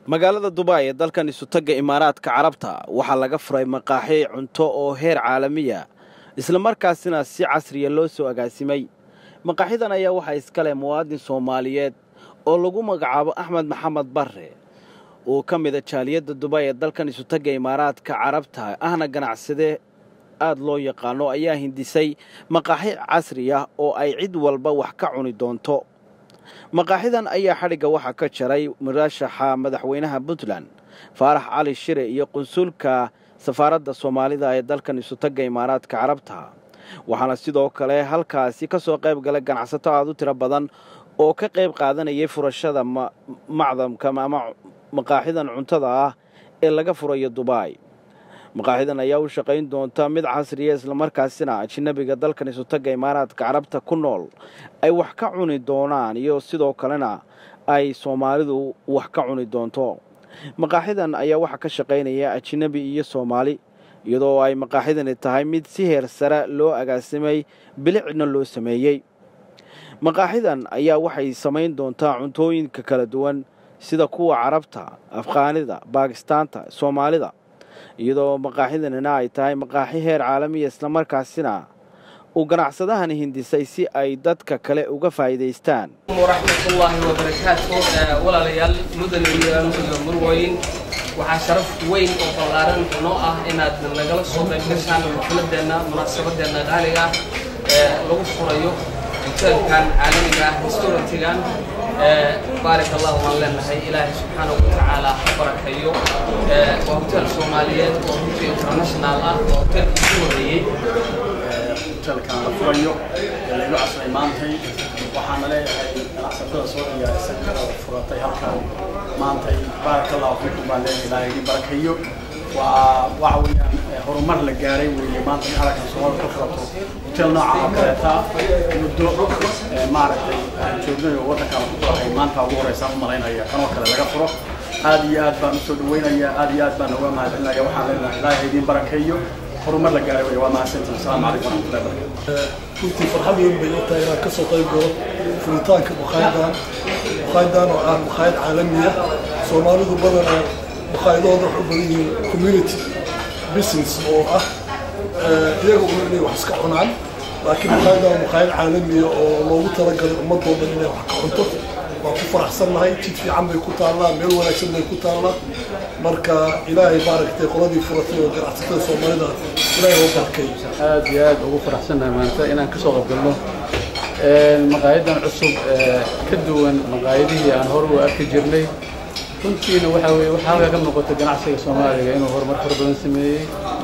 magaalada dubai ee dalkan isutagga imaaraadka carabta waxaa laga furay maqaaxi cunto oo heer caalamiya islamarkaasina si casriya loo soo agaasimay maqaaxidan ayaa waxaa iskale muwaadin soomaaliyeed oo lagu magacaabo axmed maxamed barre oo ka mida jaaliyadda dubai ee dalkan isutagga imaaraadka carabta ahna ganacsade aad loo yaqaano ayaa hindisay maqaaxi casri ah oo ay cid walba wax ka cuni doonto maqaaxidan ayaa xadhigga waxaa ka jaray muraashaxa madaxweynaha puntland faarax cali shire iyo qunsulka safaaradda soomaalida ee dalkan isutagga imaaraadka carabta waxaana sidoo kale halkaasi ka soo qayb galay ganacsato aad u tiro badan oo ka qayb qaadanayay furashada macdamka ama maqaaxidan cuntada ah ee laga furayo dubai maqaaxidan ayaa u shaqayn doonta mid casriya islamarkaasina ajnabiga dalkan isutagga imaaraadka carabta ku nool ay wax ka cuni doonaan iyo sidoo kalena ay soomaalidu wax ka cuni doonto maqaaxidan ayaa waxaa ka shaqaynaya ajnabi iyo soomaali iyadoo ay maqaaxidani tahay mid si heer sare loo agaasimay bilicna loo sameeyey maqaaxidan ayaa waxay samayn doontaa cuntooyinka kala duwan sida kuwa carabta afqaanida baakistaanta soomaalida iyadoo maqaaxidanina ay tahay maqaaxi heer caalamiya islamarkaasina uu ganacsadahani hindisay si ay dadka kale uga faa'iidaystaan waraxmatullaahi wabarakaatu walaalayaal mudane iyo murwooyin waxaa sharaf weyn oo ballaaran noo ah inaad nagala soo qayb gashaan xafladeenna munaasabadeenna qaaliga ah ee lagu furayo hoteelkan caalamiga ah restaurantigan baarik allahu waan leenahay ilaahay subxaanahu watacaala ha barakeeyo waa hotel soomaaliyeed oo runtii international ah waa hotelkii ku horeeyey hotelkan la furayo ee laygu casray maantay waxaana leeyahay ganacsatada soo diyaarisan oo furatay halkan maantay baarak allahu fiikum baan leeyahay ilaahay idin barakeeyo waa waxa weeyaan horumar la gaaray weeye maanta in halkan soomaalida ka furato hotel nooca oo kaleeta muddo maaragtay aan joognay oo waddankan ku doohay maanta ugu horeysaan u malaynaya kanoo kale laga furo aad iyo aad baan usoo dhaweynaya aad iyo aad baan uga mahadcelinaya waxaan leenahay ilaahay idin barakeeyo horumar la gaaray wey waa mahadsantihin asalaamu calaykum waraxmatullahi barakatu runtii farxad weyn bay u tahay inaan ka soo qayb galo furitaanka maqaayadan maqaayadan oo ah maqaayad caalamiya soomaalidu badanaa maqaayadooda waxay u badan yihiin community business oo ah iyaga un inay wax iska cunaan laakiin maqaayadan waa maqaayad caalamiya oo loogu talagalay ummadoo dhan inay wax ka cunto waa ku faraxsannahay jid fiican bay ku taallaa meel wanaagsan bay ku taallaa marka ilaahay maaragtay qoladii furatay oo ganacsatada soomaalida ilaahay oo barkeeyo aad iyo aad ugu faraxsannahay maanta inaan kasoo qaybgalno maqaayadan cusub ka duwan maqaayadihii aan hore u arki jirnay runtiina waxaa weye waxaa halkaa ka muuqata ganacsiga soomaaliga inuu horumar fara badan sameeyey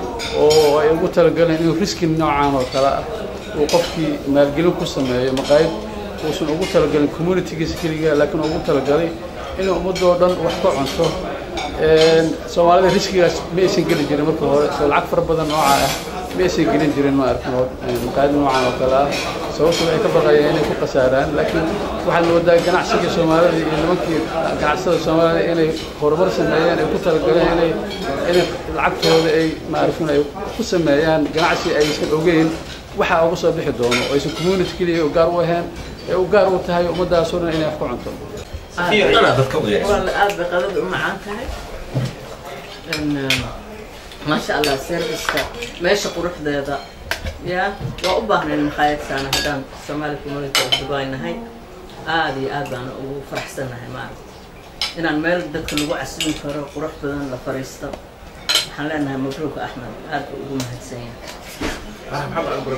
oo ay ugu talagaleen inuu riski noocan oo kale ah uu qofkii maalgelin ku sameeyo maqaayad uusan ugu talagalin communitygiisa keliga laakiin ugu talagalay inuu ummadoo dhan wax ka cunto soomaalida riskigaas ma aysan geli jirin marka hore soo lacag fara badan nooca ah ma aysan gelin jirin ma arkin maqaayad noocan oo kale ah sababtu waxay ka baqayeen inay ku khasaaraan laakiin waxaad moodaa ganacsiga soomaalida iyo nimankii ganacsatada soomaalida inay horumar sameeyeen ay ku talagaleen inay inay lacagtooda ay ma arkin ay ku sameeyaan ganacsi aysan ogeyn waxa uga soo bixi doono oo aysan community keliya gaar u ahayn ee u gaar u tahay ummadaasoo dhan inay wax ku cunto aad bay qadada u macaan tahay maasha allah serviceka meesha quruxdeeda ya waa u baahnayn maqaayadsaana haddaan somaali community of dubai nahay aada iyo aad baana ugu faraxsannahay maaragta inaan meel dadka lagu casilin karo qurux badan la fariisto waxaan leenahay mabruuka axmed aad buu ugu mahadsan yahay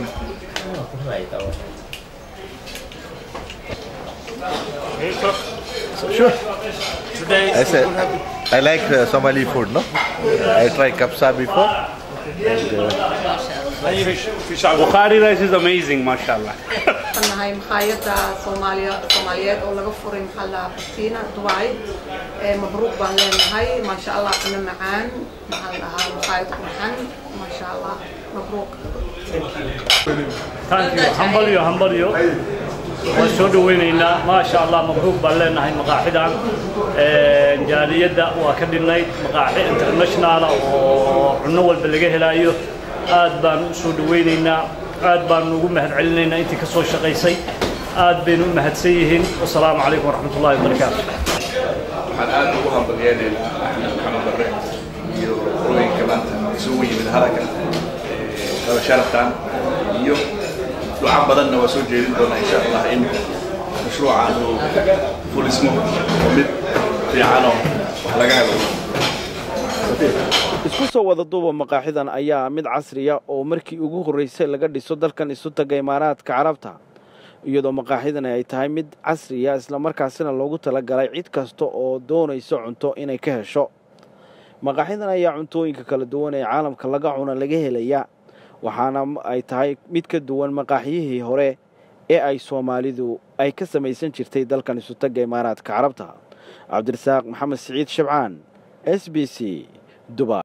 Sure. I said, I like uh, Somali food, no? I tried kapsa before. And, uh, Bukhari rice is amazing, mashallah. nahay maqaayada soomaaliya soomaaliyeed oo laga furay maxaa la batina dubai ee mabruuq baan leenahay maasha allah cunno macaan maxaa la dhahaa maqaayad qurxan maasha allah mabruuq Thank you. Humble you, humble you. waan soo dhaweynaynaa maasha allah mabruuq baan leenahay maqaaxidan jaaliyadda waa ka dhinnayd maqaaxi international oo cunno walba laga helaayo aad baan u soo dhaweynaynaa aad baan ugu mahadcelinaynaa intii ka soo shaqaysay aad baynu u mahadsan yihiin wasalaamu calaykum waraxmat ullahi wabarakaatu waxaan aad ugu hambalyeynayna axmed maxamed barre iyo rooyinka maanta isugu yimid halaka qaba sharaftan iyo duca badanna waa soo jeedin doonaa insha allah in mashruucan uu fulismo oo mid fiicanoo wax laga helo isku soo wada duuba maqaaxidan ayaa mid casriya oo markii ugu horraysay laga dhiso dalkan isu taga imaaraadka carabta iyadoo maqaaxidani ay tahay mid casriya islamarkaasina loogu talagalay cid kasta oo doonayso cunto inay ka hesho maqaaxidan ayaa cuntooyinka kala duwan ee caalamka laga cuna laga helaya waxaana ay tahay mid ka duwan maqaaxiyihii hore ee ay soomaalidu ay ka samaysan jirtay dalkan isu tagga imaaraadka carabta cabdirasaaq maxamed siciid shabcaan s b c dubai